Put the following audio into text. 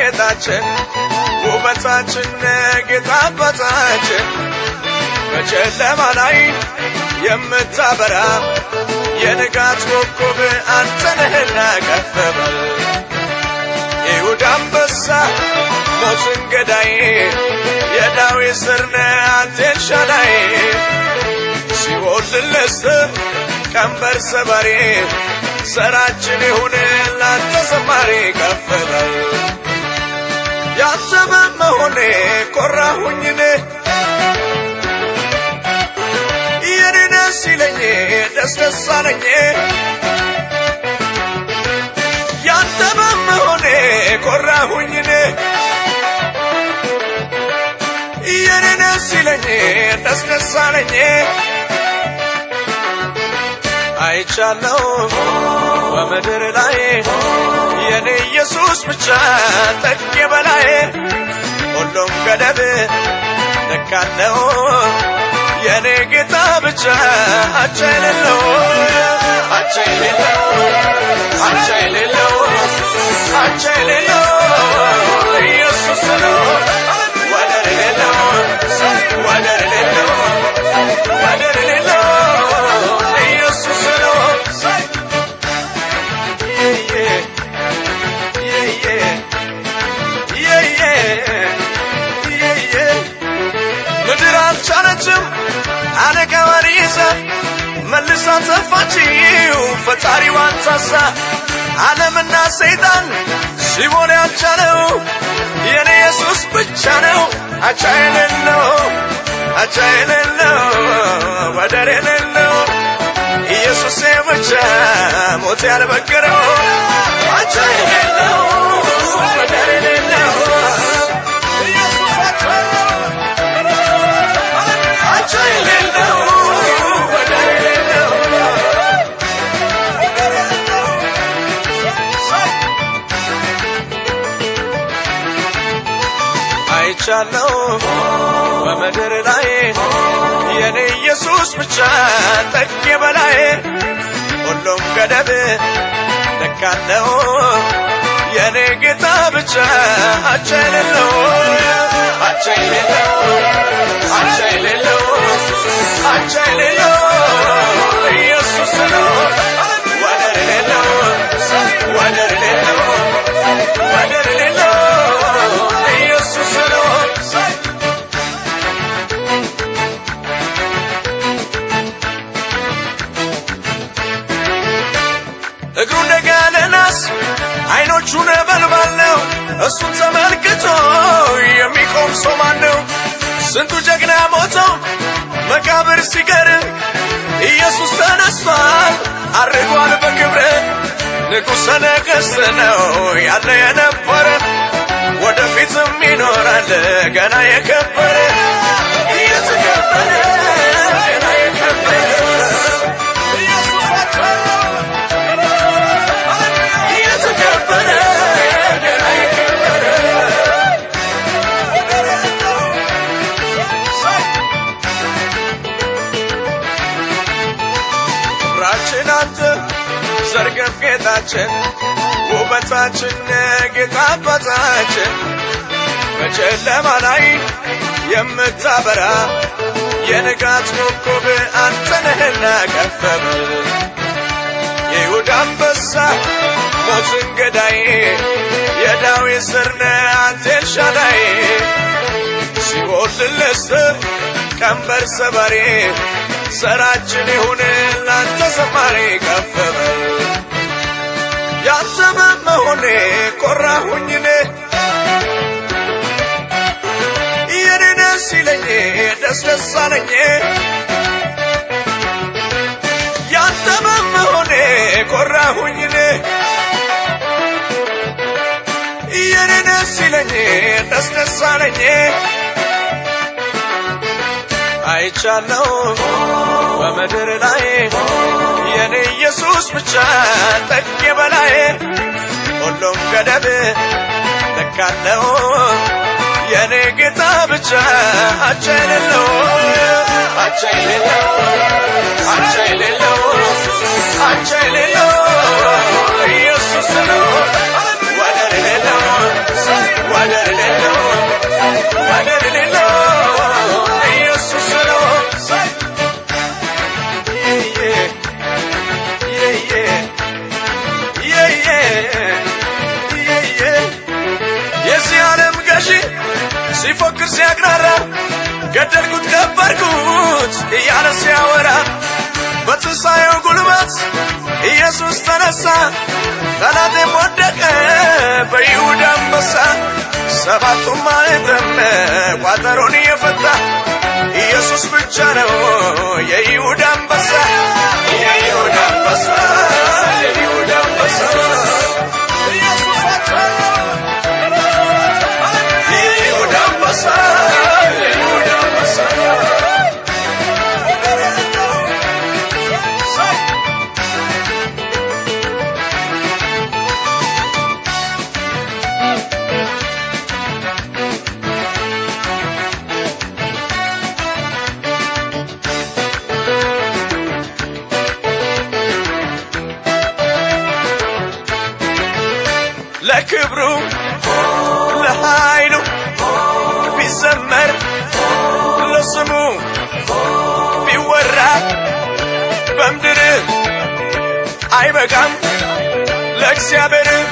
ጌጣችን ውበታችን ጌታ አባታችን በጨለማ ላይ የምታበራ የንጋት ኮከብ አንተ ነህና ከፍ በል ይሁዳ አንበሳ ሞትን ገዳይ የዳዊት ስር ነህ አንተ ኤልሻዳይ ሲኦል ልነስህ ቀንበር ሰባሪ ሰራችን ይሁን ላንተ ዘማሪ ከፍ በል ያንተ በመሆኔ ኮራሁኝ እኔ የኔ ደስ ይለኝ ደስ ደስ አለኝ ያንተ በመሆኔ ኮራሁኝ እኔ የኔ ደስ ይለኝ ደስ ደስ አለኝ አይቻለው በምድር ላይ የኔ ኢየሱስ ብቻ ጠቅ በላይ ሁሉም ገደብ ልካለው የኔ ጌታ ብቻ አቻ የሌለው አቻ የሌለው አቻ የሌለው አቻ የሌለው ኢየሱስ ነው ወደር የሌለው ወደር የሌለው ወደር የሌለው ኢየሱስ ነው ምድር አልቻለችም አለቃዋን ይዛ መልሳ ተፋችው ፈጣሪዋን ታሳ ዓለምና ሰይጣን ሲሞን ያልቻለው የኔ ኢየሱስ ብቻ ነው አቻ የሌለው አቻ የሌለው ወደር የሌለው ኢየሱስ ብቻ ሞት ያልበገረው አቻ የሌለው ወደር የሌለው ኢየሱስ አቻ የሌለው ወደር የሌለው አይቻለው በምድር ላይ የኔ ኢየሱስ ብቻ ጠቅ በላይ ሁሉም ገደብ ልካለው የኔ ጌታ ብቻ አቻ የሌለው አቻ የሌለው አቻ የሌለው አቻ የሌለው ኢየሱስ ነው ወደር የሌለው ወደር የሌለው ወደር የሌለው ኢየሱስ ነው እግሩ እንደ ጋለ ናስ አይኖቹ ነበልባል ነው እሱን ተመልክቶ የሚቆም ሰው ማን ነው ስንቱ ጀግና ሞቶ መቃብር ሲቀር ኢየሱስ ተነስቷል አርጓል በክብር ንጉሠ ነገሥት ነው ያለ የነበረ ወደፊትም ይኖራል ገና የከበረ እየተከበረ ገና የከበረ ኢየሱስ እየተከበረ ገና የከበረ ክብራችን አንተ ዘርገፍ ጌጣችን ውበታችን ጌታ አባታችን በጨለማ ላይ የምታበራ የንጋት ኮከብ አንተ ነህና ከፍ በል የይሁዳ አንበሳ ሞትን ገዳይ የዳዊት ስር ነህ አንተ ኤልሻዳይ ሲኦል ልነስህ ቀንበር ሰባሪ ሰራችን ይሁን ላንተ ዘማሪ ከፍ በል ያንተ በመሆኔ ኮራሁኝ እኔ የኔ ደስ ይለኝ ደስ ደስ አለኝ ያንተ በመሆኔ ኮራሁኝ እኔ የኔ ደስ ይለኝ ደስ ደስ አለኝ አይቻለው በምድር ላይ የኔ ኢየሱስ ብቻ ጠቅ በላይ ሁሉም ገደብ ልካለው የኔ ጌታ ብቻ አቻ የሌለው አቻ የሌለው አቻ የሌለው አቻ የሌለው ኢየሱስ ነው ወደር የሌለው ወደር የሌለው ወደር የሌለው ኢየሱስ ነው የዚህ ዓለም ገዢ ሲፎክር ሲያቅራራ ገደልኩት ቀበርኩት እያለ ሲያወራ በትንሣኤው ጉልበት ኢየሱስ ተነሳ ጠላቴም ወደቀ በይሁዳ አንበሳ ሰባቱም ማኅተም ቋጠሮን የፈታ ኢየሱስ ብቻ ነው የይሁዳ አንበሳ የይሁዳ አንበሳ የይሁዳ አንበሳ ኢየሱስ ብቻ ነው የይሁዳ አንበሳ የይሁዳ አንበሳ ለክብሩ ለኃይሉ ቢዘመር ለስሙ ቢወራ በምድር አይበቃም ለእግዚአብሔር